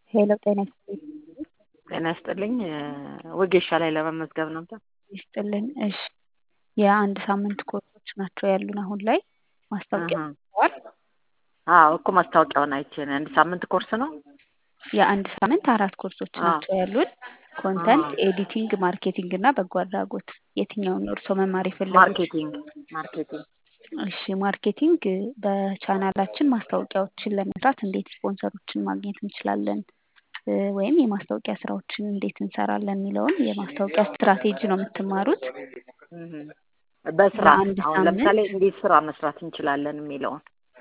ሄሎ ጤና ይስጥልኝ። ጤና ይስጥልኝ። ወጌሻ ላይ ለመመዝገብ ነበር። ይስጥልን። እሺ የአንድ ሳምንት ኮርሶች ናቸው ያሉን አሁን ላይ ማስታወቂያ ተዋል። አዎ እኮ ማስታወቂያውን አይቼ ነው። አንድ ሳምንት ኮርስ ነው። የአንድ ሳምንት አራት ኮርሶች ናቸው ያሉን ኮንተንት፣ ኤዲቲንግ፣ ማርኬቲንግ እና በጎ አድራጎት። የትኛውን ነው እርስዎ መማር የፈለጉት? ማርኬቲንግ ማርኬቲንግ እሺ ማርኬቲንግ በቻናላችን ማስታወቂያዎችን ለመስራት እንዴት ስፖንሰሮችን ማግኘት እንችላለን ወይም የማስታወቂያ ስራዎችን እንዴት እንሰራለን የሚለውን የማስታወቂያ ስትራቴጂ ነው የምትማሩት። በስራ ለአንድ አሁን ሳምንት ለምሳሌ እንዴት ስራ መስራት እንችላለን የሚለውን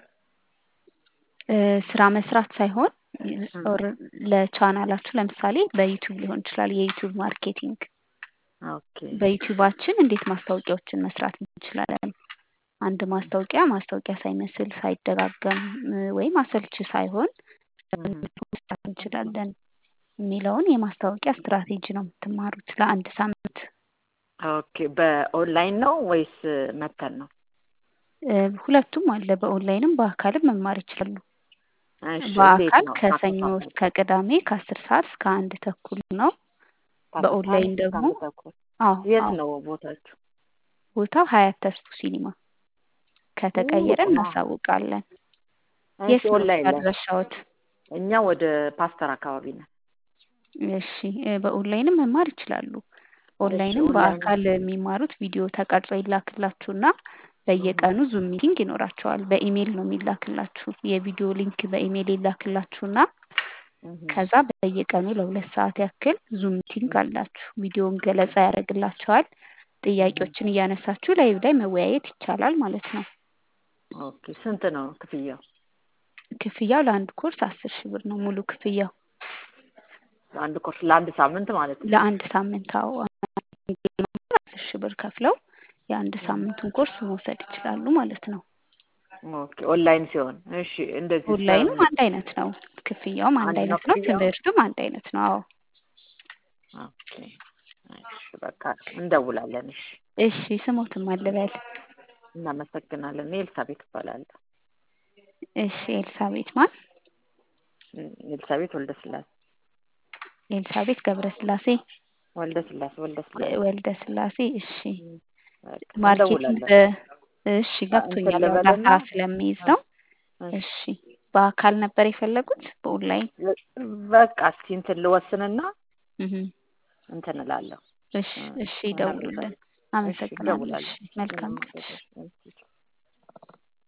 እ ስራ መስራት ሳይሆን ኦር ለቻናላችሁ ለምሳሌ በዩቲዩብ ሊሆን ይችላል የዩቲዩብ ማርኬቲንግ ኦኬ በዩቲዩባችን እንዴት ማስታወቂያዎችን መስራት እንችላለን። አንድ ማስታወቂያ ማስታወቂያ ሳይመስል ሳይደጋገም እ ወይም አሰልቺ ሳይሆን መስራት እንችላለን የሚለውን የማስታወቂያ ስትራቴጂ ነው የምትማሩት ለአንድ ሳምንት። ኦኬ በኦንላይን ነው ወይስ መተን ነው? እ ሁለቱም አለ። በኦንላይንም በአካልም መማር ይችላሉ። እሺ እንዴት በአካል ነው? ከሰኞ እስከ ቅዳሜ ከአስር ሰዓት እስከ አንድ ተኩል ነው። በኦንላይን ደግሞ አዎ የት አዎ ነው ቦታችሁ? ቦታው ሀያት ተስፉ ሲኒማ ከተቀየረ ኦ፣ እናሳውቃለን። እሺ የት ነው ኦንላይን ላይ አድራሻዎት? እኛ ወደ ፓስተር አካባቢ ነን። እሺ እ በኦንላይንም መማር ይችላሉ። እሺ ኦንላይንም ኦንላይን በአካል የሚማሩት ቪዲዮ ተቀርጾ ይላክላችሁና በየቀኑ ዙም ሚቲንግ ይኖራቸዋል። በኢሜይል ነው የሚላክላችሁ። የቪዲዮ ሊንክ በኢሜይል ይላክላችሁና ከዛ በየቀኑ ለሁለት ሰዓት ያክል ዙም ሚቲንግ አላችሁ። ቪዲዮውን ገለጻ ያደርግላችኋል። ጥያቄዎችን እያነሳችሁ ላይቭ ላይ መወያየት ይቻላል ማለት ነው። ኦኬ ስንት ነው ክፍያው? ክፍያው ለአንድ ኮርስ አስር ሺህ ብር ነው ሙሉ ክፍያው አንድ ኮርስ ለአንድ ሳምንት ማለት ነው። ለአንድ ሳምንት። አዎ አስር ሺህ ብር ከፍለው የአንድ ሳምንቱን ኮርስ መውሰድ ይችላሉ ማለት ነው። ኦኬ ኦንላይን ሲሆን እሺ እንደዚህ ኦንላይንም አንድ አይነት ነው። ክፍያውም አንድ አንድ ነው አይነት ነው። ክፍያው? ትምህርቱም አንድ አይነት ነው። አዎ ኦኬ እሺ በቃ እንደውላለን። እሺ እሺ ስሞትም አልበል። እናመሰግናለን። እኔ ኤልሳቤት እባላለሁ። እሺ ኤልሳቤት ማን? እም፣ ኤልሳቤት ወልደ ስላሴ ኤልሳቤት ገብረ ስላሴ ወልደ ስላሴ ወልደ ስላሴ ወልደ ስላሴ። እሺ እም፣ በቃ ማርኬቲንግ እንደውላለን። እሺ ገብቶኛል። ያው ልበልና? ዳታ ስለሚይዝ ነው። እሺ እሺ በአካል ነበር የፈለጉት በኦንላይን? በቃ እስኪ እንትን ልወስንና እህ እንትን እላለሁ። እሺ እሺ እ፣ ይደውሉልን። እሺ አመሰግናለሁ። እደውላለሁ። እሺ መልካም ቀን። እሺ። እሺ